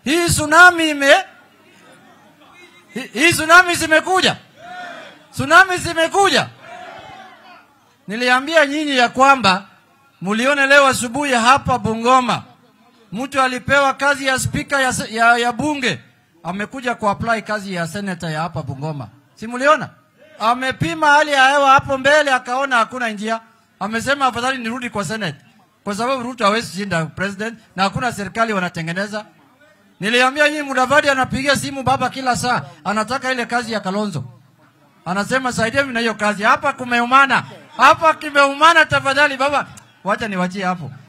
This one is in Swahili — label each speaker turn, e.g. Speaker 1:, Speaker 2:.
Speaker 1: hii tsunami ime hii- hii tsunami zimekuja, tsunami zimekuja. Niliambia nyinyi ya kwamba mulione leo asubuhi hapa Bungoma, mtu alipewa kazi ya spika ya, se- ya, ya bunge amekuja kuapply kazi ya senator ya hapa Bungoma, si muliona? Amepima hali ya hewa hapo mbele, akaona hakuna njia, amesema afadhali nirudi kwa senate, kwa sababu Ruto hawezi shinda president na hakuna serikali wanatengeneza. Niliambia nyinyi, Mudavadi anapigia simu baba kila saa, anataka ile kazi ya Kalonzo anasema saidia mimi na hiyo kazi hapa, kumeumana hapa, kimeumana, tafadhali baba, wacha niwachie hapo.